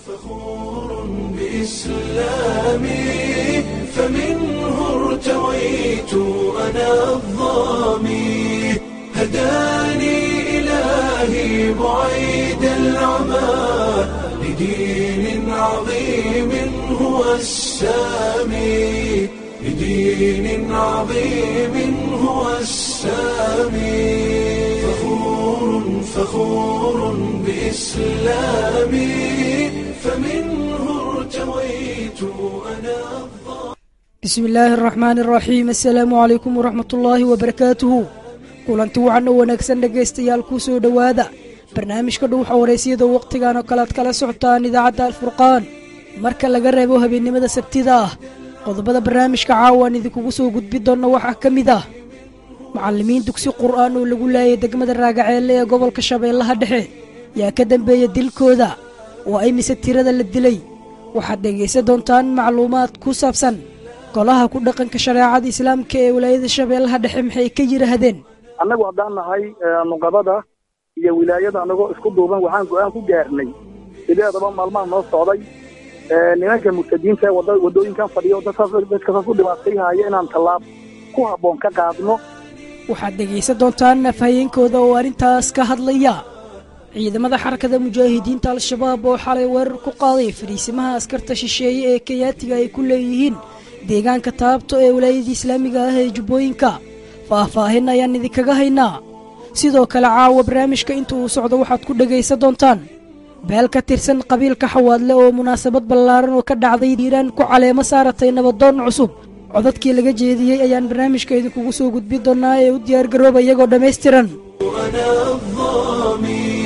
فخور بإسلامي فمنه ارتويت أنا الظامي هداني إلهي بعيد العمى لدين عظيم هو السامي لدين عظيم هو السامي فخور فخور بإسلامي فمنه ارتويت أنا الظالم bismi illaahi araxmaani araxiim assalaamu calaykum waraxmat ullaahi wabarakaatuhu kulanti wacan oo wanaagsan dhegaystayaal kuu soo dhowaada barnaamijka dhuuxa waraysyada wakhtigan oo kale ad kala socotaan idaacadda alfurqaan marka laga reebo habeennimada sabtida ah qodobada barnaamijka caawan idinkugu soo gudbi doonna waxaa ka mid ah macallimiin dugsi qur'aan oo lagu laayay degmada raagaceelle ee gobolka shabeellaha dhexe yaa ka dambeeya dilkooda oo ay mise tirada la dilay waxaad dhegaysan doontaan macluumaad ku saabsan golaha ku dhaqanka shareecada islaamka ee wilaayada shabeellaha dhexe maxay ka yidhaahdeen annagu haddaan nahay nuqabada iyo wilaayada annagoo isku duuban waxaan go'aan ku gaarnay sideedaba maalmaha noo socday nimanka murtadiinta ee wada waddooyinkan fadhiya oo dadkaas dadkasaas u dhibaatayhaya inaan tallaab ku habboon ka qaadno waxaad dhegaysan doontaan afhayeenkooda oo arrintaas ka hadlaya ciidamada xarakada mujaahidiinta al-shabaab oo xalay weerar ku qaaday fariisimaha askarta shisheeye ee kenyaatiga ay ku leeyihiin deegaanka taabto ee wilaayadii islaamiga ah ee jubbooyinka faah-faahin ayaan idinkaga haynaa sidoo kale caawa barnaamijka inta uu socdo waxaad ku dhegaysan doontaan beel ka tirsan qabiilka xawaadle oo munaasabad ballaaran oo ka dhacday hiiraan ku caleemo saaratay nabadoon cusub codadkii laga jeediyey ayaan barnaamijka idinkugu soo gudbi doonnaa ee u diyaargarooba iyagoo dhammaystiran أنا الظامي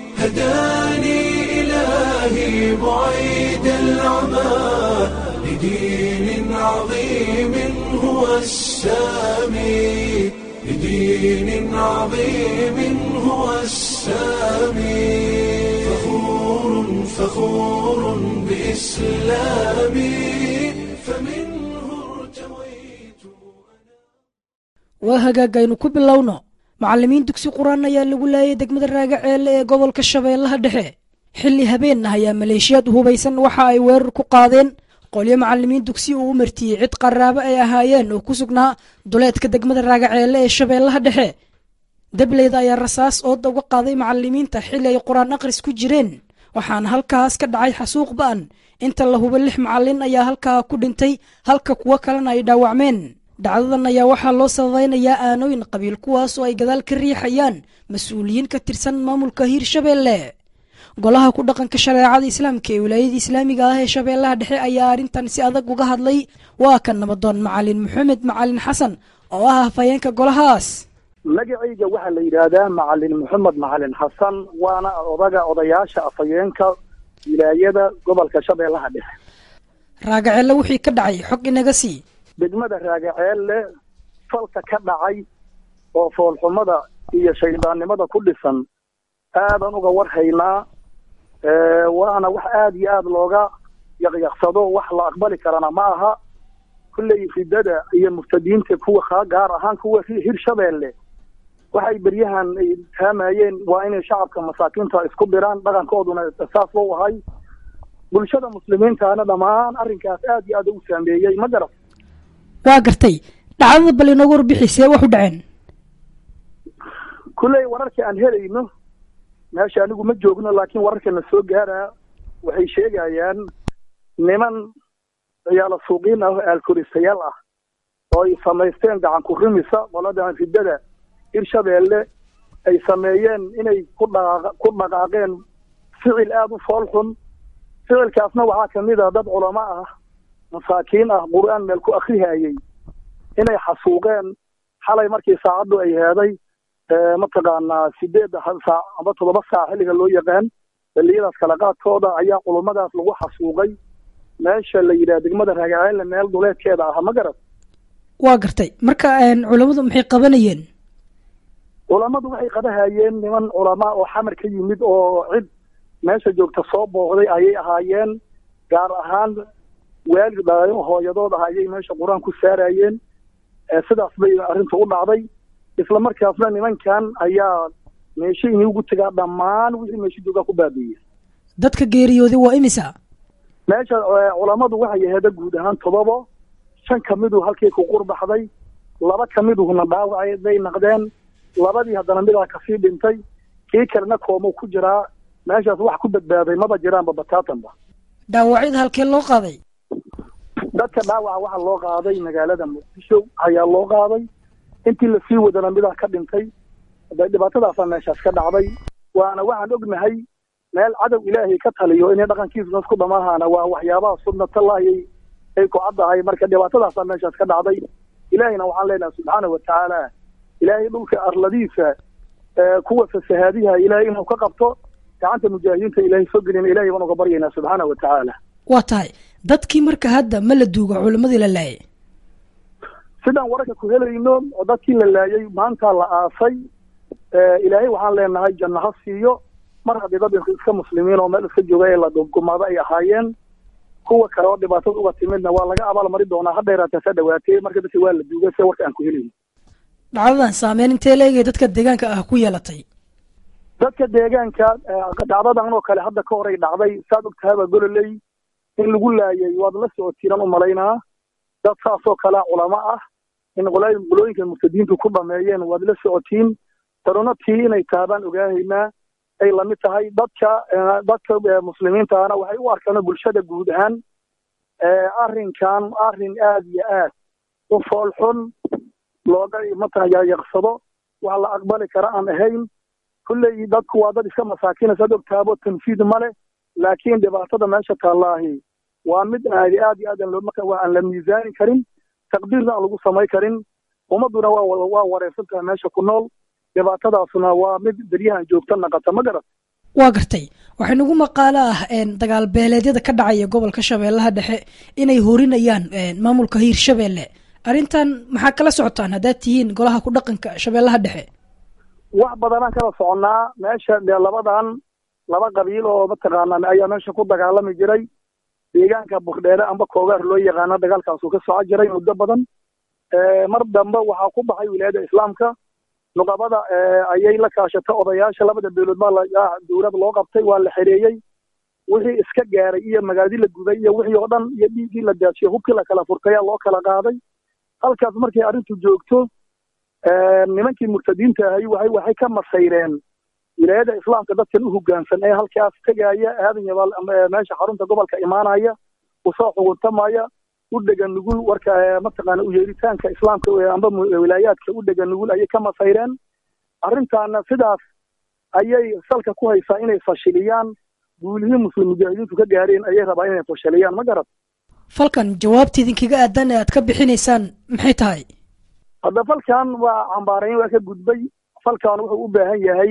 هداني إلهي بعيد العمى لدين عظيم هو السامي لدين عظيم هو السامي فخور فخور بإسلامي فمنه ارتويت waa hagaagaynu ku bilowno macallimiin dugsi qur-aan ayaa lagu laayay degmada raagaceelle ee gobolka shabeellaha dhexe xilli habeenna ayaa maleeshiyaad hubaysan waxa ay weerar ku qaadeen qolyo macallimiin dugsi uu u martiyey cid qaraabo ay ahaayeen oo ku sugnaa duleedka degmada raagaceelle ee shabeellaha dhexe dableyda ayaa rasaas ooda uga qaaday macallimiinta xilli ay qur-aan akhris ku jireen waxaana halkaas ka dhacay xasuuq ba'an inta la hubo lix macallin ayaa halkaa ku dhintay halka kuwo kalena ay dhaawacmeen dhacdadan ayaa waxaa loo sababeynayaa aanooyin qabiil kuwaas oo ay gadaal ka riixayaan mas-uuliyiin ka tirsan maamulka hiirshabeelle golaha ku dhaqanka shareecada islaamka ee wilaayada islaamiga ah ee shabeellaha dhexe ayaa arrintan si adag uga hadlay waa ka nabadoon macalin maxamed macalin xasan oo ah hafayeenka golahaas magacayga waxaa la yidhaahdaa macalin maxamed macalin xasan waana odaga odayaasha afhayeenka wilaayada gobolka shabeellaha dhexe raagaceelle wixii ka dhacay xog inaga sii degmada raagaceelle falka ka dhacay oo foolxumada iyo shaydaannimada ku dhisan aadan uga warhaynaa waana wax aada iyo aada looga yaqyaqsado wax la aqbali karana ma aha kulley ridada iyo muftadiinta kuwa kaa gaar ahaan kuwa hirshabeelle waxay beryahan ay taamayeen waa inay shacabka masaakiinta isku diraan dhaqankooduna saas loo ahay bulshada muslimiintaana dhammaan arrinkaas aada iyo aada u saameeyey ma garat waa gartay dhacdada bal inoogu warbixi see wax u dhaceen kulley wararka aan helayno meesha anigu ma joogno laakiin wararkana soo gaaraa waxay sheegayaan niman ciyaalo suuqiin ah oo aalkoristayaal ah oo ay samaysteen gacan ku rimisa qoladan riddada hirshabeelle ay sameeyeen inay ku dhaqa ku dhaqaaqeen ficil aada u fool xun ficilkaasna waxaa kamid ah dad culamo ah masaakiin ah qur-aan meel ku akrihayey inay xasuuqeen xalay markii saacaddu ay heeday mataqaanaa sideedda saac amba toddoba saac xilliga loo yaqaan xilliyadaas kala qaadkooda ayaa culummadaas lagu xasuuqay meesha la yidhaha degmada raagaceelle meel duleedkeeda ah ma garad waa gartay marka culammadu maxay qabanayeen culammadu waxay qabahayeen niman culamaa oo xamar ka yimid oo cid meesha joogta soo booqday ayay ahaayeen gaar ahaan waalid dhalayo hooyadood ah ayay meesha qur-aan ku saarayeen sidaas bay arrintu u dhacday isla markaasna nimankan ayaa meesha inii ugu tegaa dhammaan wixii meesha joogaa ku baabiiyey dadka geeriyooday waa imisa meesha culammadu waxay aheeda guud ahaan todobo shan ka midu halkii ku qurbaxday laba ka miduhuna dhaawacay bay naqdeen labadii haddana midaa kasii dhintay kii kalena koomuu ku jiraa meeshaas wax ku badbaaday maba jiraanba bataatanba dhaawacyada halkee loo qaaday dadka dhaawaca waxaa loo qaaday magaalada muqdisho ayaa loo qaaday intii lasii wadana midaa ka dhintay dhibaatadaasaa meeshaas ka dhacday waana waxaan ognahay meel cadow ilaahay ka taliyo inay dhaqankiisa ku dhamaahaana waa waxyaabaha sunnatallaahi ay ku caddahay marka dhibaatadaasaa meeshaas ka dhacday ilaahayna waxaan leenahay subxaana wa tacaala ilaahay dhulka arladiisa kuwa fasahaadiha ilaahay inuu ka qabto gacanta mujaahidiinta ilaahay soo gelina ilahay baan uga baryaynaa subxaana wa tacaala waa tahay dadkii marka hadda ma la duuga culimmadii la laayay sidaan wararka ku helayno oo dadkii la laayay maanta la aasay ilaahay waxaan leenahay janno ha siiyo mar haddii dad iska muslimiin oo meel iska jooga ee la dhumgumaado ay ahaayeen kuwa kale oo dhibaatada uga timidna waa laga abaalmari doonaa ha dheeraatee sa dhawaatee marka dadka waa la duugay se warka aan ku helayno dhacdadan saameyn intee leegay dadka deegaanka ah ku yeelatay dadka deegaanka dhacdadan oo kale hadda ka horay dhacday saad og tahaba gololey in lagu laayay waad la socotiinan u malaynaa dad saasoo kalea culamo ah in qolooyinka murtadiintu ku dhameeyeen waad la socotiin tanuna tii inay taabaan ogaahaynaa ay lamid tahay dadka dadka muslimiintaana waxay u arkaan bulshada guud ahaan arrinkan arrin aad iyo aad u foolxun looga matala yaqyaqsado wax la aqbali kara aan ahayn kulley dadku waa dad iska masaakiina saad ogtaabo tanfiid male laakiin dhibaatada meesha taallaahi waa mid aad aad iyo aad waa aan la miisaani karin taqdiirna aan lagu samay karin ummadduna waa waa wareersan tahay meesha ku nool dhibaatadaasuna waa mid beryahan joogta naqata ma garat waa gartay waxay nagu maqaalo ah dagaal beeleedyada ka dhacaya gobolka shabeellaha dhexe inay horinayaan maamulka hiirshabeelle arrintan maxaa kala socotaan haddaad tihiin golaha ku dhaqanka shabeellaha dhexe wax badanaan kala soconnaa meesha dee labadan laba qabiil oo mataqaanaa ayaa meesha ku dagaalami jiray deegaanka burdheere amba koogaar loo yaqaana dagaalkaasuu ka soco jiray muddo badan mar dambe waxaa ku baxay wilaayada islaamka nuqabada ayay la kaashatay odayaasha labada beelood baa dowlad loo qabtay waa la xereeyey wixii iska gaaray iyo magaaladii la guday iyo wixii oo dhan iyo dhiiggii la daajiyey hubkii la kala furtayaa loo kala qaaday halkaas markay arrintu joogto nimankii murtadiinta ahay waxay waxay ka masayreen wilaayada islaamka dadkan u hoggaansan ee halkaas tegaya aadan yabaal meesha xarunta gobolka imaanaya usoo xuguntamaya u dhega nugul warka mataqaana u yeeritaanka islaamka amba wilaayaadka u dhega nugul ayay ka masayreen arrintaana sidaas ayay salka ku haysaa inay fashiliyaan guulihii muslim mujaahidiintu ka gaareen ayay rabaa inay fashiliyaan ma garad falkan jawaabta idinkaga aadan ee aad ka bixinaysaan maxay tahay hadda falkan waa cambaarayn waa ka gudbay falkan wuxuu u baahan yahay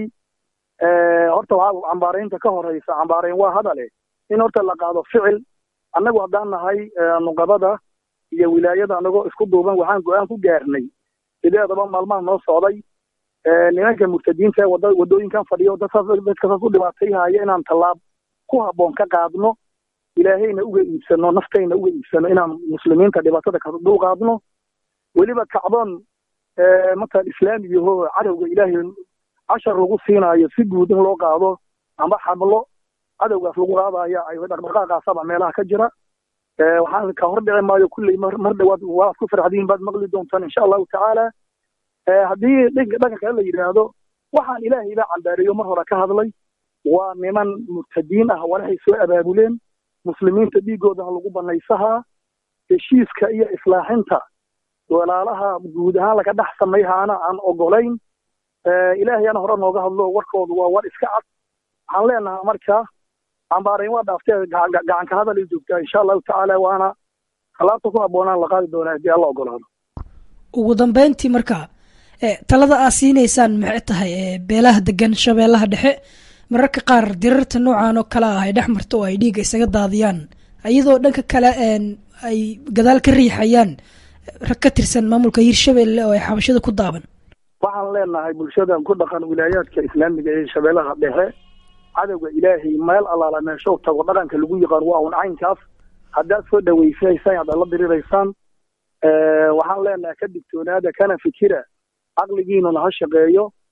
horta waxaa cambaaraynta ka horeysa cambaarayn waa hadale in horta la qaado ficil annagu haddaan nahay nuqabada iyo wilaayada annagoo isku duuban waxaan go-aan ku gaarnay sideedaba maalmaha noo socday nimanka murtadiinta ee wada waddooyinkan fadhiyo dadkaas dadka saas u dhibaatayhaya inaan tallaab ku habboon ka qaadno ilaahayna uga iibsano naftayna uga iibsano inaan muslimiinta dhibaatada ka dul qaadno weliba kacdoon matalan islaamiyaho cadowga ilaahay cashar lagu siinaayo si guud in loo qaado amba xablo cadowgaas lagu qaadaya ay dhaqdhaqaaqaasaba meelaha ka jira waxaan ka hor dhici maayo kulley mar dhawaad waad ku farxdiin baad maqli doontaan insha allahu tacaala haddii dhanka kale la yidhaahdo waxaan ilaahay baa cambaareeyo mar hore ka hadlay waa niman murtadiin ah walaxay soo abaabuleen muslimiinta dhiiggooda lagu banaysahaa heshiiska iyo islaaxinta walaalaha guud ahaan laga dhex samayhaana aan ogolayn ilaahayana hore nooga hadlo warkoodu waa war iska cad waxaan leenahaa marka cambaarayn waa dhaaftee gacanka hadal ay joogtaa insha allahu tacaala waana alaabta ku habboonaan la qaadi doonaa haddii alla ogolaado ugu dambeyntii marka talada aad siinaysaan maxay tahay beelaha degan shabeellaha dhexe mararka qaar dirarta noocan oo kale ah ay dhex marto oo ay dhiigga isaga daadiyaan iyadoo dhanka kale ay gadaal ka riixayaan rag ka tirsan maamulka hiirshabelle oo ay xabashada ku daaban waxaan leenahay bulshada ku dhaqan wilaayaadka islaamiga ee shabeellaha dhexe cadowga ilaahay meel allaala meeshow tago dhaqanka lagu yaqaan waa un caynkaas haddaad soo dhawaysaysaan haddaad la diriraysaan waxaan leenahay ka digtoonaada kana fikira caqligiinuna ha shaqeeyo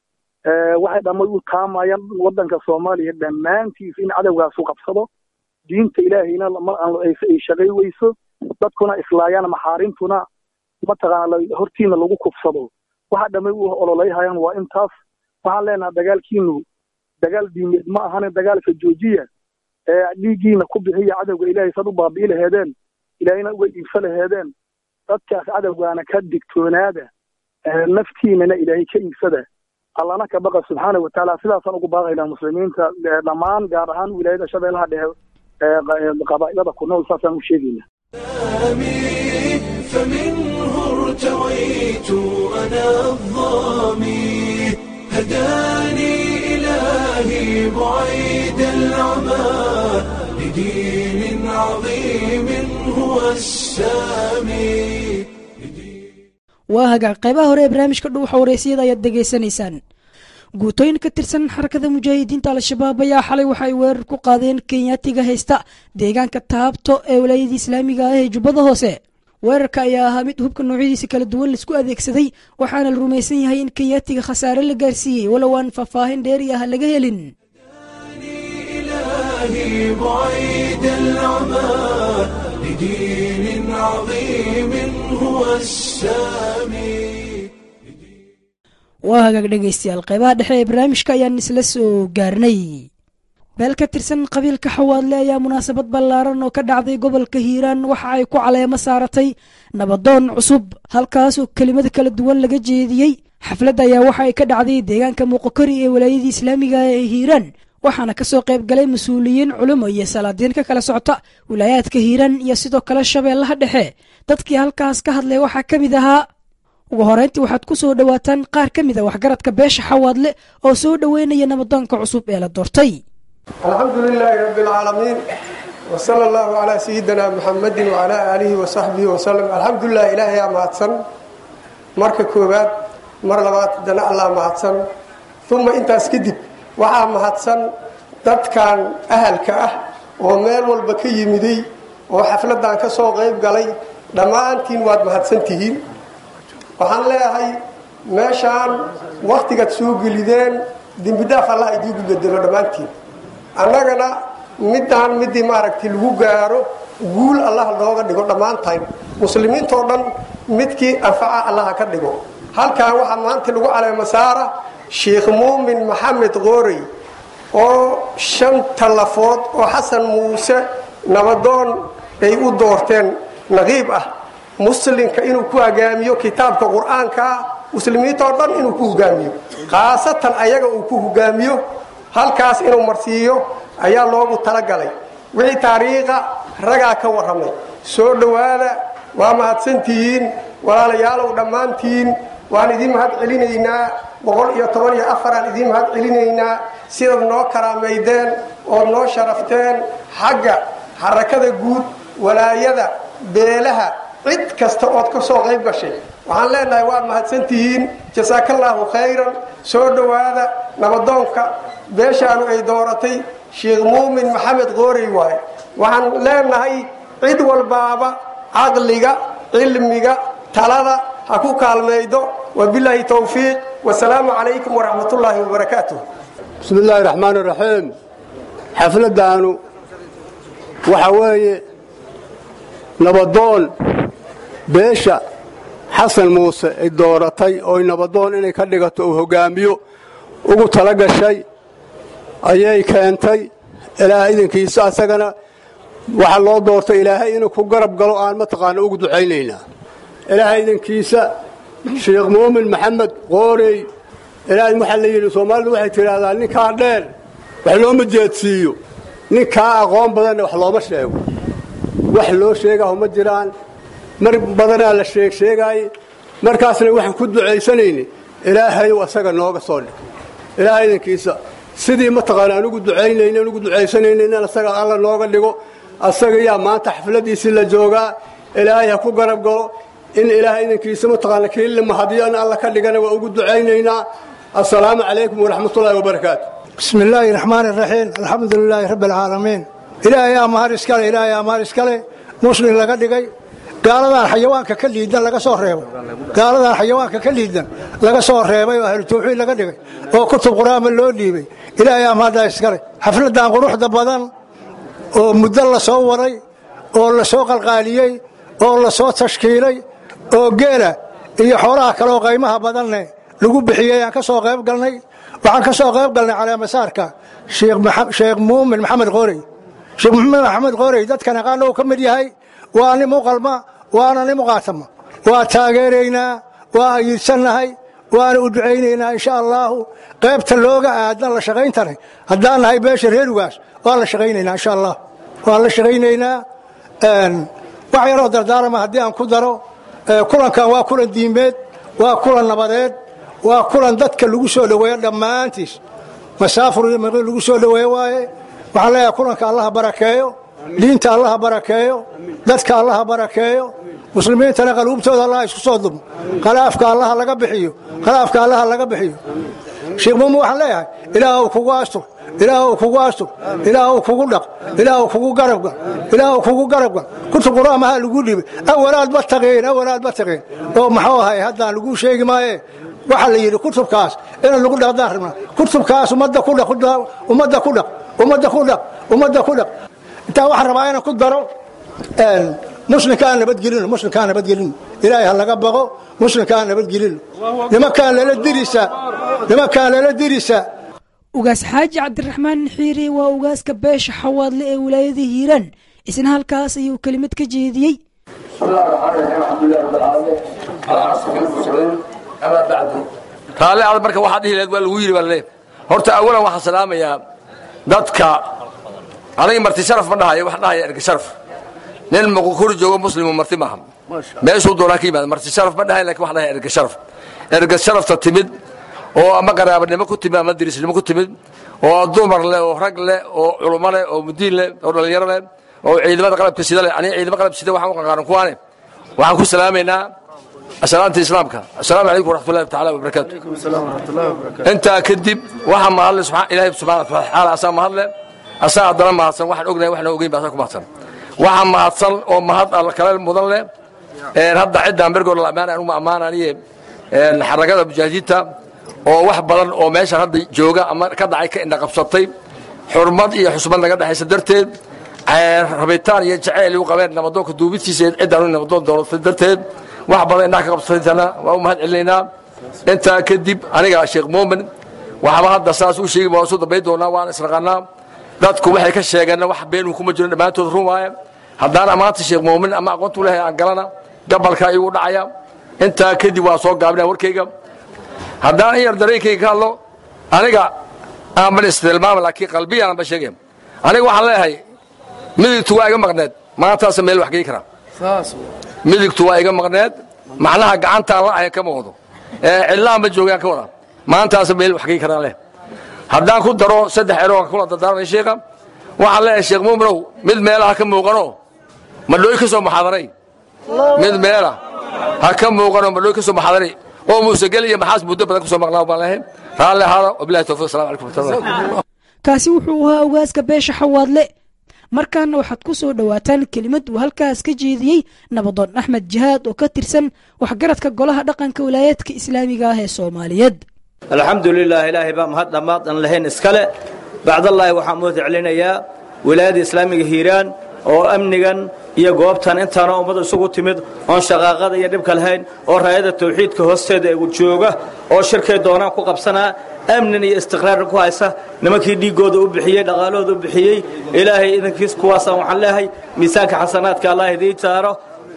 waxay dhamay u taamayaan waddanka soomaaliya dhammaantiisa in cadowgaas u qabsado diinta ilaahayna ay shaqay weyso dadkuna islaayaan maxaarintuna mataqaana hortiina lagu kufsado waxa dhamay u ololayhayaan waa intaas waxaan leenaha dagaalkiinu dagaal diimeed ma ahane dagaalka joojiya ee dhiiggiina ku bixiya cadowga ilaahay sad u baabi'i laheedeen ilaahayna uga iibsa laheedeen dadkaas cadowgaana ka digtoonaada naftiinana ilaahay ka iibsada allana ka baqa subxaana wa tacaala sidaasaan ugu baaqaynaa muslimiinta dhammaan gaar ahaan wilaayada shabeellaha dhexe qabaa'ilada ku nool saasaan u sheegayna فمنه ارتويت أنا الظامي هداني إلهي بعيد العمى لدين عظيم هو السامي waa hagaag qaybaha hore ee barnaamijka dhuuxa wareysiyada ayaad degaysanaysaan guutooyin ka tirsan xarakada mujaahidiinta al-shabaab ayaa xalay waxa ay weerar ku qaadeen kenyaatiga haysta deegaanka taabto ee walaayadii islaamiga ah ee jubbada hoose weerarka ayaa ahaa mid hubka noocyadiisa kala duwan laisku adeegsaday waxaana la rumaysan yahay in kenyaatiga khasaare la gaarsiiyey walow aan faahfaahin dheeri ah laga helin إلهي بعيد العمى لدين عظيم هو السامي waa hagaag dhegaystayaal qaybaha dhexe ee barnaamijka ayaan isla soo gaarnay beel ka tirsan qabiilka xawaadle ayaa munaasabad ballaaran oo ka dhacday gobolka hiiraan waxa ay ku caleemo saaratay nabadoon cusub halkaasoo kelimada kala duwan laga jeediyey xafladda ayaa waxa ay ka dhacday deegaanka muuqokori ee walaayadii islaamiga ee hiiraan waxaana kasoo qayb galay mas-uuliyiin culimo iyo salaadiin ka kala socota wilaayaadka hiiraan iyo sidoo kale shabeellaha dhexe dadkii halkaas ka hadlay waxaa ka mid ahaa ugu horeyntii waxaad ku soo dhowaataan qaar ka mid a waxgaradka beesha xawaadle oo soo dhoweynaya nabadoonka cusub ee la doortay alxamdu lilaahi rabi اlcaalamiin wsala allahu calaa sayidina muxamadi wacalaa aalihi wasaxbihi wasalam alxamdulilah ilaahayaa mahadsan marka koowaad mar labaad dana allah mahadsan uma intaas kadib waxaa mahadsan dadkan ahalka ah oo meel walba ka yimiday oo xafladan ka soo qayb galay dhammaantiin waad mahadsan tihiin waxaan leeyahay meeshaan wakhtigaad soo gelideen dembidhaaf allah idiigu bedelo dhammaantiin annagana midaan midii maaragtay lagu gaaro guul allah looga dhigo dhammaantayn muslimiintoo dhan midkii anfaca allaha ka dhigo halkan waxaa maanta lagu caleemo saara sheikh muumin maxamed qoorey oo shan tallafood oo xasan muuse nabadoon ay u doorteen naqiib ah muslimka inuu ku hogaamiyo kitaabka qur-aankaa muslimiintoo dhan inuu ku hogaamiyo khaasatan ayaga uu ku hogaamiyo halkaas inuu marsiiyo ayaa loogu talagalay wixii taariikha ragaa ka warramay soo dhowaada waa mahadsantihiin walaalayaalow dhammaantiin waan idiin mahad celinaynaa boqol iyo toban iyo afaraan idiin mahad celinaynaa sidaad noo karaamaydeen ood noo sharafteen xagga xarakada guud walaayada beelaha cid kasta ood ka soo qayb gashay waxaan leenahay waad mahadsantihiin jasaakallaahu khayran soo dhowaada nabadoonka beeshaanu ay dooratay sheikh muumin maxamed qoorey waaye waxaan leenahay cid walbaaba caqliga cilmiga talada ha ku kaalmaydo wabilaahi towfiiq wasalaamu calaykum waraxmatullaahi wabarakaatuh bismi illaahi raxmaan iraxiim xafladdaanu waxa weeye nabadoon beesha xasan muuse ay dooratay ooy nabadoon inay ka dhigato uu hoggaamiyo ugu tala gashay ayay keentay ilaaha idankiisa asagana waxaa loo doortay ilaahay inuu ku garab galo aan mataqaana ugu ducaynaynaa ilaaha idankiisa sheikh muumin maxamed qoorey ilaahay waxaa la yidhi soomaalidu waxay tidhaahdaa ninkaa dheer wax looma jeedsiiyo ninkaa aqoon badanna wax looma sheego wax loo sheegaho ma jiraan mar badanaa la sheeg sheegaaye markaasna waxaan ku ducaysanayna ilaahayow asaga nooga soo dhig ilaaha idankiisa sidii mataqaana aan ugu ducaynayna aan ugu ducaysanayna in asaga alla nooga dhigo asaga yaa maanta xafladiisii la joogaa ilaahay ha ku garab galo in ilaaha idankiisa mataqaana kii la mahadiyo in alla ka dhigana waa ugu ducaynaynaa assalaamu calaykum waraxmatullaahi wabarakaatu bismi illaahi raxmaan iraxiim alxamdu lilaahi rabbi alcaalamiin ilaahay amaar iskale ilaahay amaar iskale muslim laga dhigay gaaladan xayawaanka ka liidan laga soo reebay gaaladan xayawaanka ka liidan laga soo reebay oo ahlu tawxiid laga dhigay oo kutub qur-aanba loo dhiibay ilaahay amaadaa iskale xafladan quruxda badan oo muddo la soo waray oo la soo qalqaaliyey oo la soo tashkiilay oo geela iyo xoolaha kaleoo qaymaha badanne lagu bixiyey aan ka soo qayb galnay waxaan ka soo qayb galnay caleemasaarka sheekh muumin maxamed qoorey sheekh muumin maxamed qoorey dadkan aqaana uu ka mid yahay waa nin muqalma waana nin muqaatama waa taageeraynaa waa ayiidsannahay waana u ducaynaynaa insha allaahu qaybta looga aadan la shaqayntana haddaan nahay beesha reerugaas waa la shaqaynaynaa insha allah waan la shaqaynaynaa wax yaroo dardaarama haddii aan ku daro kulankan waa kulan diimeed waa kulan nabadeed waa kulan dadka lagu soo dhoweeyo dhammaantiis masaafur iyo maqi lagu soo dhoweeyo waaye waxaan leeyahay kulanka allaha barakeeyo diinta allaha barakeeyo dadka allaha barakeeyo muslimiintana qaluubtooda allaha isku soo dumo khalaafka allaha laga bixiyo khalaafka allaha laga bixiyo sheekh muumin waxaan leeyahay ilaahw kugu astur ilaahw kugu astur ilaahw kugu dhaq ilaahw kugu garabgal ilaahw kugu garabgal kutub qur-aamaha lagu dhibay awalaad ma taqeen awalaad ma taqeen oo maxuu ahay haddaan lagu sheegi maaye waxaa la yidhi kutubkaas inaan lagu dhaqdaan rabnaa kutubkaas ummadda ku dhaq ummadda ku dhaq ummadda ku dhaq ummadda ku dhaq intaa waxaan rabaa inaan ku daro muslimkaan nabadgelino muslimkaan nabadgelino ilaahay ha laga baqo muslimkaan nabadgelino nimankaan lala dirisa nimankaan lala dirisa ugaas xaaji cabdiraxmaan xiiri waa ugaaska beesha xawaadle ee wilaayada hiiraan isna halkaas ayuu kelimad ka jeediyey raalli aad marka waxaad dhihi lahayd waa lagu yidhi baa leeb horta awalan waxaan salaamayaa dadka aniga marti sharaf ma dhahayo wax dhahaya erga sharaf nin muqukuri joogo muslimu marti maaha meeshuu doonaa ka yimaada marti sharaf ma dhahayo lakin wax dhahaya erga sharaf erga sharafta timid oo ama qaraabanimo ku timid ama dirisnimo ku timid oo dumar leh oo rag leh oo culummo leh oo mudiin leh oo dhallinyaro leh oo ciidamada qalabka sida leh aniga ciidamo qalab sida waxaan u qanqaaran kuwaane waxaan ku salaamaynaa asalaanta islaamka assalaamu calaykum waraxmatullahi taala wabarakaatu intaa kadib waxaa mahadle ilaahay subxana wataala asaa mahadle asaa haddana mahadsan waxaan ognahay waxna ogeyn ba asaa ku mahadsan waxaa mahadsan oo mahad alla kale mudan leh hadda ciddaan bergoor la ammaanay anuma ammaananiye xaragada mujaahidiinta oo wax badan oo meeshan hadda jooga ama ka dhacay ka indhaqabsatay xurmad iyo xusmad naga dhexaysa darteed rabitaan iyo jaceyl u qabeen nabadoonka duubidtiisa ciddaan nabadoon doonatay darteed wax badan indhaha ka qabsataytana waa u mahad celinaynaa intaa kadib aniga sheekh muumin waxba hadda saas u sheegi waan soo dambayn doonaa waan israqanaa dadku waxay ka sheegeenna wax beenuu kuma jirin dhammaantood run waaye haddaan ammaanta sheekh muumin ama aqoontu lehay aan galana gabalka igu dhacaya intaa kadib waan soo gaabinaya warkayga haddaan in yar dareenkayga ka hadlo aniga aanban istilmaama laakiin qalbiyaanba sheegaya aniga waxaan leeyahay midigtu waa iga maqneed maantaasa meel wax gey karaa midigtu waa iga maqneed macnaha gacantaan la ahay kama wado cillaanba joogaan ka wada maantaasa meel wax gey karaan leh haddaan ku daro saddex erooga kula dardaaranay sheekha waxaan leeyahay sheekh muuminow mid meela ha ka muuqano madhooy ka soo muxaadaray mid meela ha ka muuqano madhooy ka soo muxaadaray oo muusegel iyo maxaas muddo badan ku soo maqnaa baan leeyahay raalli ahaada wabilahi tawfiq assalamu calaykum warahmatullahi kaasi wuxuu ahaa ugaaska beesha xawaadle markaana waxaad ku soo dhowaataan kelimad uu halkaas ka jeediyey nabadoon axmed jihaad oo ka tirsan waxgaradka golaha dhaqanka wilaayaadka islaamiga ah ee soomaaliyeed alxamdu lilah ilaahay baa mahad dhammaad aan lahayn iskale bacdallaahi waxaan mahad celinayaa wilaayadda islaamiga hiiraan oo amnigan iyo goobtan intaana ummad isugu timid oon shaqaaqada iyo dhibka lahayn oo raayada tawxiidka hoosteeda jooga oo shirkay doonaan ku qabsanaa amnin iyo istiqraarna ku haysa nimankii dhiiggooda u bixiyey dhaqaalahooda u bixiyey ilaahay idankiis kuwaasaan waxaan leeyahay miisaanka xasanaadka allah idiin saaro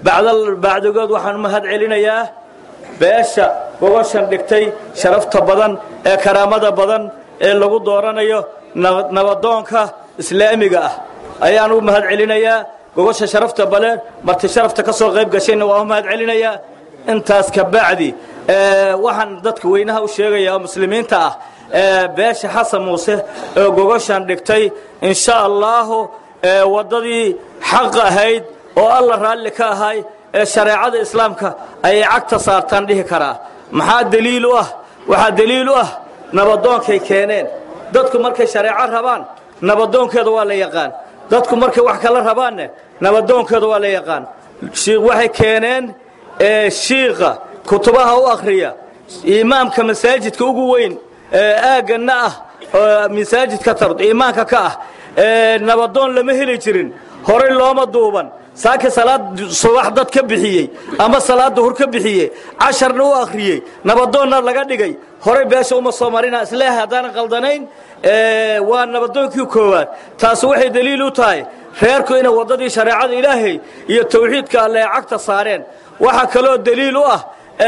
bacdigood waxaan mahad celinayaa beesha gogoshan dhigtay sharafta badan ee karaamada badan ee lagu dooranayo nabadoonka islaamiga ah ayaan u mahad celinayaa gogosha sharafta baleen marti sharafta ka soo qayb gashayna waa u mahad celinayaa intaas ka bacdi waxaan dadka weynaha u sheegayaa oo muslimiinta ah beesha xasan muuse ee gogoshan dhigtay insha allaahu waddadii xaq ahayd oo alla raalli ka ahay ee shareecada islaamka ayay cagta saartaan dhihi karaa maxaa deliil u ah waxaa deliil u ah nabadoonkay keeneen dadku markay shareeco rabaan nabadoonkeeda waa la yaqaan dadku markay wax kala rabaanne nabadoonkeeda waa la yaqaan shiikh waxay keeneen shiikha kutubaha u akhriya imaamka masaajidka ugu weyn aagganna ah oo masaajidka tard imaanka ka ah nabadoon lama heli jirin horay looma duuban saaki salaad subax dad ka bixiyey ama salaad duhur ka bixiyey casharna u akhriyey nabadoonna laga dhigay horay beesha uma soo marina isleeh haddaanan qaldanayn waa nabadoonkii koowaad taasi waxay daliil u tahay reerku inay waddadii shareecada ilaahay iyo tawxiidka alle ay cagta saareen waxaa kaloo daliil u ah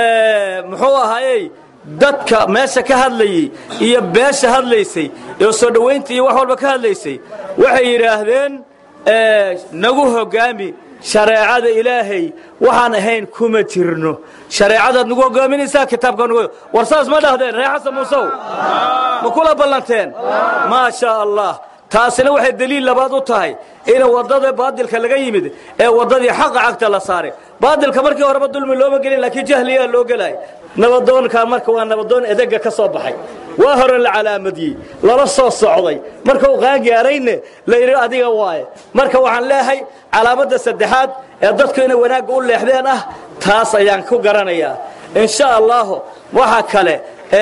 muxuu ahaayey dadka meesha ka hadlayey iyo beesha hadlaysay oo soo dhowaynta iyo wax walba ka hadlaysay waxay yidhaahdeen nagu hogaami shareecada ilaahay waxaan ahayn kuma jirno shareecadaad nagu hogaaminaysaa kitaabka nagu war saas ma dhahdeen reer xasan muusow ma kula ballanteen maa shaa allah taasina waxay daliil labaad u tahay in waddada baadilka laga yimid ee waddadii xaqa cagta la saaray baadilka markii horeba dulmi looma gelin laakiin jahliyaa loo gelay nabadoonka marka waa nabadoon edega ka soo baxay waa hore la calaamadiyey lala soo socday marka uu qaangaarayne la yidhi adiga waaye marka waxaan leeyahay calaamadda saddexaad ee dadku inay wanaagga u leexdeen ah taas ayaan ku garanayaa insha allahu waxa kale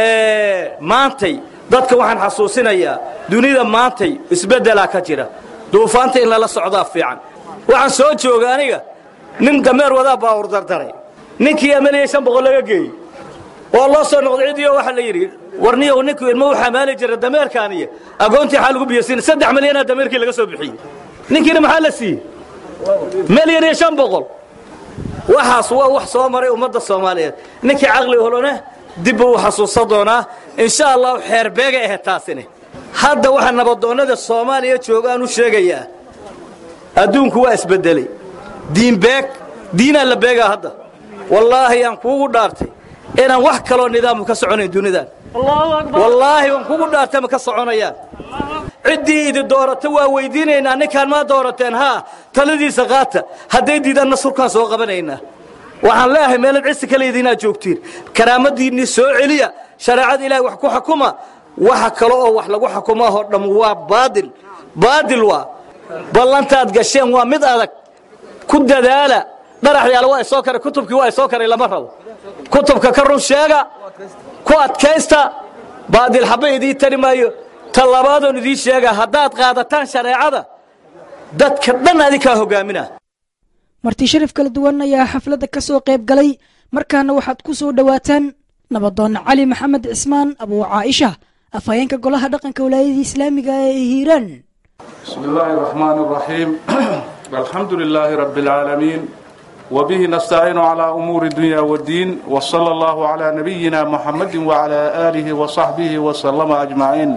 maantay dadka waxaan xasuusinayaa dunida maantay isbeddelaa ka jira duufaanta in lala socdaa fiican waxaan soo jooga aniga nin dameer wadaa baawur dardaray ninkii amaliyey shan boqol laga geeyey oo loo soo noqday cidiyo waxaa la yidhi warniyow ninku ilmo u xamaali jira dameerkaaniyo agoontii xaa lagu biyasiina saddex milyanaa dameerkii laga soo bixiyey ninkiina maxaa la siiyey milyan iyo shan boqol waxaas waa wax soo maray ummadda soomaaliyeed ninkii caqli holone dib buu u xasuusan doonaa insha allahu xeerbeegay ahayd taasini hadda waxaa nabadoonnada soomaaliya jooga aan u sheegayaa adduunku waa isbeddelay diinbeeg diinaa la beegaa hadda wallaahi aan kuugu dhaartay inaan wax kaloo nidaamu ka soconayn dunidan wallaahi waan kugu dhaartay ma ka soconayaan ciddii idi doorata waa weydiinaynaa ninkaan maa doorateen haa taladiisa qaata hadday diidaanna surkaan soo qabanaynaa waxaan leeyahay meelad cisi kale idinaad joogtiin karaamadiinnii soo celiya shareecada ilahay wax ku xakuma waxa kale oo wax lagu xukumaahoo dham waa baadil baadil waa ballantaad gasheen waa mid adag ku dadaala dharaxyaala waa isoo karay kutubkii waa isoo karay lama rabo kutubka ka run sheega ku adkaysta baadil xabba idii tari maayo ta labaadoon idiin sheega haddaad qaadataan shareecada dadka dhan adinkaa hogaamina marti sharaf kala duwan ayaa xafladda ka soo qayb galay markaana waxaad ku soo dhowaataan nabadoonna cali maxamed cismaan abuu caaisha afhayeenka golaha dhaqanka walaayadii islaamiga ee hiiraan بسم الله الرحمن الرحيم الحمد لله رب العالمين وبه نستعين على أمور الدنيا والدين وصلى الله على نبينا محمد وعلى آله وصحبه وسلم أجمعين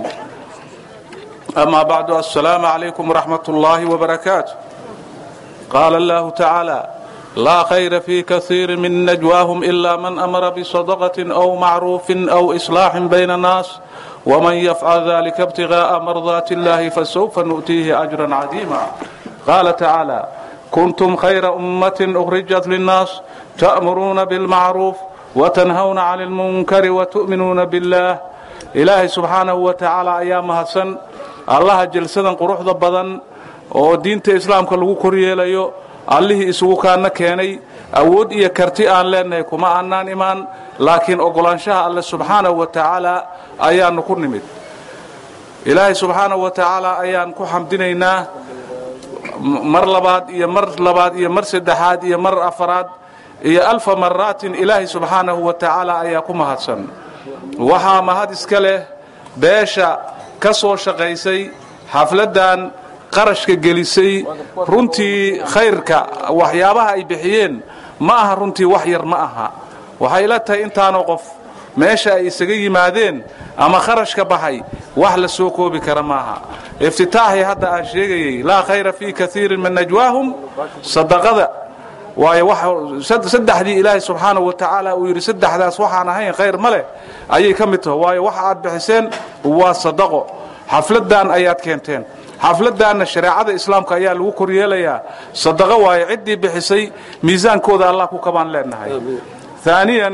أما بعد السلام عليكم ورحمة الله وبركاته قال الله تعالى لا خير في كثير من نجواهم إلا من أمر بصدقة أو معروف أو إصلاح بين الناس ومن يفعل ذلك ابتغاء مرضات الله فسوف نؤتيه أجرا عظيما قال تعالى كنتم خير أمة أخرجت للناس تأمرون بالمعروف وتنهون عن المنكر وتؤمنون بالله إلهي سبحانه وتعالى أيام هسن الله جلسدا قروح بدن oo diinta islaamka lagu koryeelayo allihii isugu kaana keenay awood iyo karti aan leenahay kuma aanaan imaan laakiin ogolaanshaha alle subxaanahu wa tacaala ayaannu ku nimid ilaahay subxaanahu wa tacaala ayaan ku xamdinaynaa mar labaad iyo mar labaad iyo mar saddexaad iyo mar afaraad iyo alfa maraatin ilaahay subxaanahu wa tacaala ayaa ku mahadsan waxaa mahad iska leh beesha ka soo shaqaysay xafladdan qarashka gelisay runtii khayrka waxyaabaha ay bixiyeen ma aha runtii wax yar ma aha waxay la tahay intaanoo qof meesha ay isaga yimaadeen ama kharashka baxay wax la soo koobi kara maaha iftitaaxii hadda aan sheegayey laa khayra fii kaiirin min najwaahum sadaqada waayo saddexdii ilaahay subxaanahu wa tacaala uu yidhi saddexdaas waxaan ahayn khayr ma leh ayay ka mid tahay waayo waxa aad bixiseen waa sadaqo xafladdan ayaad keenteen xafladdaanna shareecada islaamka ayaa lagu koryeelayaa sadaqo waayo ciddii bixisay miisaankooda allah ku kabaan leenahay aaniyan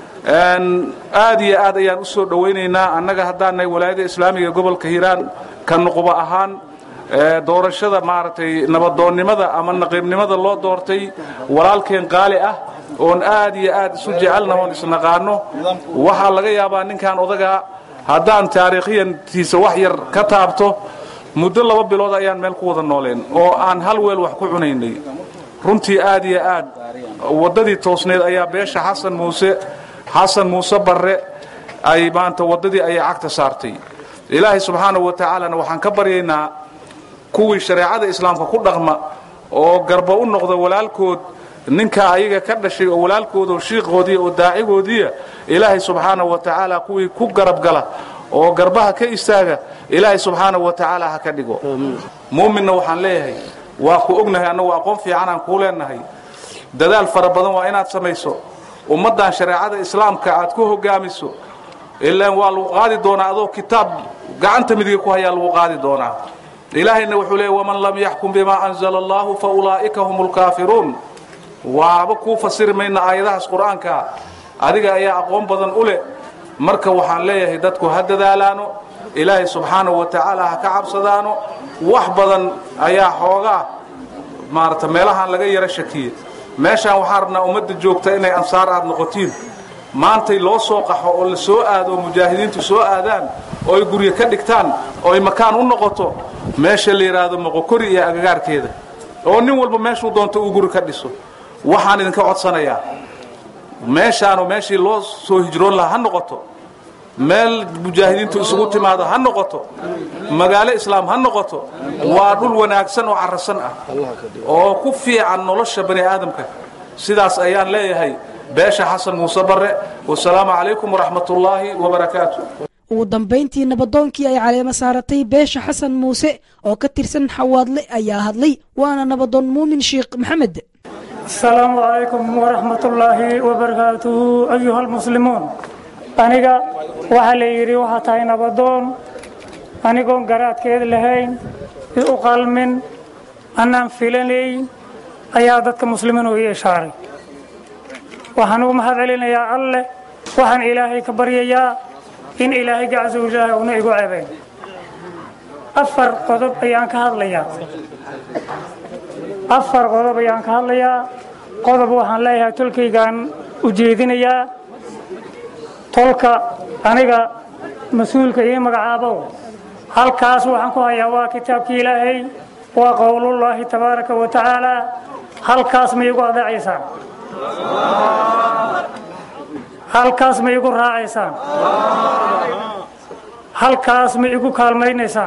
aad iyo aad ayaan u soo dhowaynaynaa annaga haddaannahay walaayada islaamiga gobolka hiiraan ka nuquba ahaan doorashada maaragtay nabadoonnimada ama naqiibnimada loo doortay walaalkeen qaali ah oon aad iyo aad isu jecelna oon isnaqaano waxaa laga yaabaa ninkan odagaa haddaan taariikhiyantiisa wax yar ka taabto muddo laba bilood ayaan meel ku wada nooleen oo aan hal weel wax ku cunaynay runtii aad iyo aad waddadii toosneed ayaa beesha xasan muuse xasan muuse barre ay maanta waddadii ayay cagta saartay ilaahay subxaanahu wa tacaalana waxaan ka baryaynaa kuwii shareecada islaamka ku dhaqma oo garba u noqda walaalkood ninka ayaga ka dhashay oo walaalkooda shiiqoodii oo daacigoodiiya ilaahay subxaanahu wa tacaala kuwii ku garab gala oo garbaha ka istaaga ilaahay subxaanahu wa tacaala ha ka dhigo muuminna waxaan leeyahay waa ku ognahay annagu aqoon fiicanaan kuu leenahay dadaal fara badan waa inaad samayso ummaddan shareecada islaamka aad ku hogaamiso ilaan waa lagu qaadi doonaa adoo kitaab gacanta midiga ku hayaa lagu qaadi doonaa ilaahayna wuxuu leeyay waman lam yaxkum bimaa anzala allahu fa ulaa'ika hum lkaafiruun waaba kuu fasiri mayna aayadahaas qur-aankaa adiga ayaa aqoon badan u leh marka waxaan leeyahay dadku ha dadaalaano ilaahay subxaanahu wa tacaala ha ka cabsadaano wax badan ayaa xoogaa maarata meelahaan laga yaro shakiye meeshaan waxaan rabnaa ummadda joogta inay ansaar aad noqotiin maantay loo soo qaxo oo la soo aado oo mujaahidiintu soo aadaan oo ay guryo ka dhigtaan oo ay makaan u noqoto meesha la yidhaahdo moqokori iyo agagaarkeeda oo nin walba meeshuu doonto uu guri ka dhiso waxaan idinka codsanayaa meeshaanu meeshii loo soo hijroon lahaa ha noqoto meel mujaahidiintu isugu timaado ha noqoto magaalo islaam ha noqoto waa dhul wanaagsan oo carasan ah oo ku fiican nolosha bani aadamka sidaas ayaan leeyahay beesha xasan muuse barre wasalaamu calaykum waraxmatullaahi wabarakaatu ugu dambayntii nabadoonkii ay caleemo saaratay beesha xasan muuse oo ka tirsan xawaadle ayaa hadlay waana nabadoon muumin sheekh maxamed asalaamu calaykum waraxmatullaahi wabarakaatuhu ayuha almuslimuun aniga waxaa la yidhi waxaa tahay nabadoon anigoon garaadkeed lahayn u qalmin annaan filanayn ayaa dadka muslimiin u ii ishaaray waxaan ugu mahad celinayaa alleh waxaan ilaahay ka baryayaa in ilaahay gacasu ilaahay una igu cebayn afar qodob ayaan ka hadlayaa afar qodob ayaan ka hadlayaa qodob waxaan leeyahay tolkaygaan u jeedinayaa tolka aniga mas-uulka ii magacaabow halkaas waxaan ku hayaa waa kitaabkii ilaahay waa qowlullaahi tabaaraka wa tacaala halkaas ma igu adeecaysaan halkaas ma igu raacaysaan halkaas ma igu kaalmaynaysaan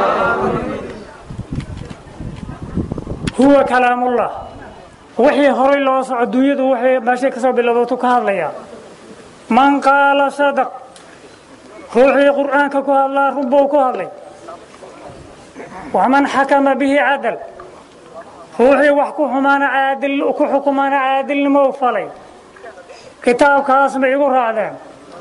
huwa kalaamullah wixii horay loo soco dunyadu waxay meeshay ka soo bilowdatu ka hadlayaa man qaala sadaq ruuxii qur'aanka ku hadlaa runbuu ku hadlay waman xakama bihi cadal ruuxii wax ku xumaana caadil ku xukumaana caadilnimo u falay kitaabkaas ma igu raacdeen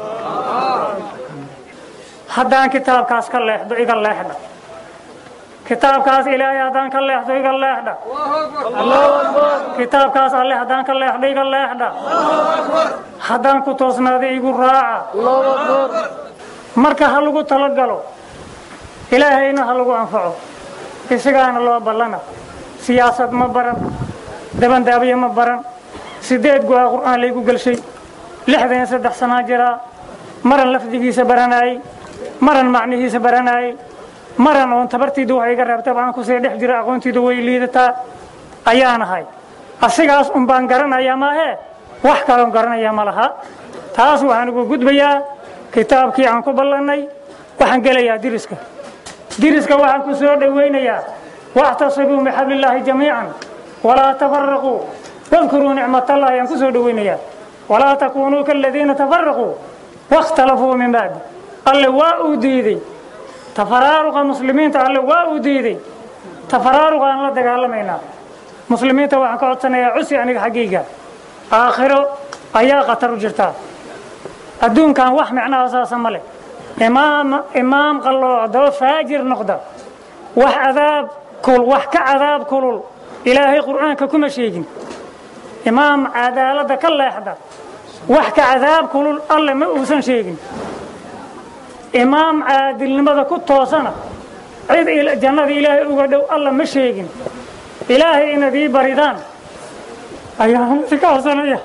haddaan kitaabkaas ka leexdo iga leexdha kitaabkaas ilaahay haddaan ka leexdo iga leexdha kitaabkaas alle haddaan ka leexdo iga leexdha haddaan ku toosnaada igu raaca marka ha lagu talagalo ilaahayna ha lagu anfaco isagaana loo ballana siyaasad ma baran dabandaabiye ma baran sideed go-a qur'aan laygu gelshay lixdan iyo saddex sanaa jiraa maran lafdigiisa baranaayey maran macnihiisa baranaayey maran oon tabartiida wax iga reebtaba aan kusii dhex jira aqoontiida way liidataa ayaan ahay asigaas un baan garanayaa maahee wax kaloon garanayaa ma laha taas waxaan ugu gudbayaa kitaabkii aan ku ballannay waxaan gelayaa diriska diriska waxaan ku soo dhowaynayaa واعتصموا بحبل الله جميعا ولا تفرقوا واذكروا نعمة الله أن كسوا دوينيا ولا تكونوا كالذين تفرقوا واختلفوا من بعد قال واو ديدي تفرارق المسلمين قال واو ديدي تفرارق أن لا دقالمينا مسلمين توحن كعدسنا يا عسي عنك حقيقة آخر أيا قطر جرتا الدون كان وح معنا أساسا ملك إمام إمام قال له دو فاجر نقدر wax cadaab kul wax ka cadaab kulul ilaahay qur'aanka kuma sheegin imaam cadaaladda ka leexda wax ka cadaab kulul alle ma uusan sheegin imaam caadilnimada ku toosana cid jannada ilaahay uga dhow alla ma sheegin ilaahay inaad ii baridaan ayaan si ka codsanaya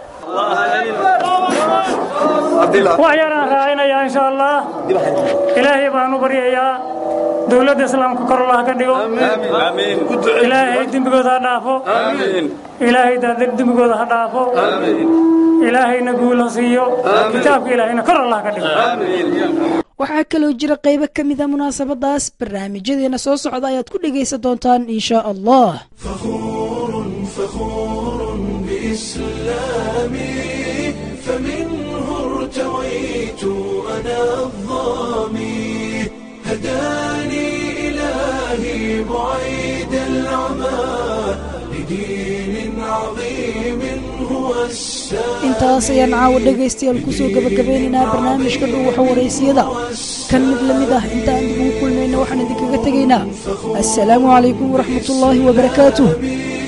wax yaraan raacinayaa insha allah ilaahay baan u baryayaa dowladda islaamka kor allah ka dhigo ilaahay dembigooda ha dhaafo ilaahay daadar dembigooda ha dhaafo ilaahayna guul ha siiyo kitaabka ilaahayna kor allah ka dhigo waxaa kaloo jira qaybo ka mida munaasabadaas barnaamijyadeena soo socda ayaad ku dhegaysan doontaan insha allah فخور بإسلامي فمنه ارتويت أنا الظامي هداني إلهي بعيد العمى لدين عظيم هو السامي intaas ayaan caawa dhegaystayaal kusoo gabagabeynaynaa barnaamijka dhuuxa waraysiyada kan mid la mid ah inta aan dib ugu kulmayna waxaan idinkaga tegaynaa assalaamu calaykum waraxmatullaahi wabarakaatuh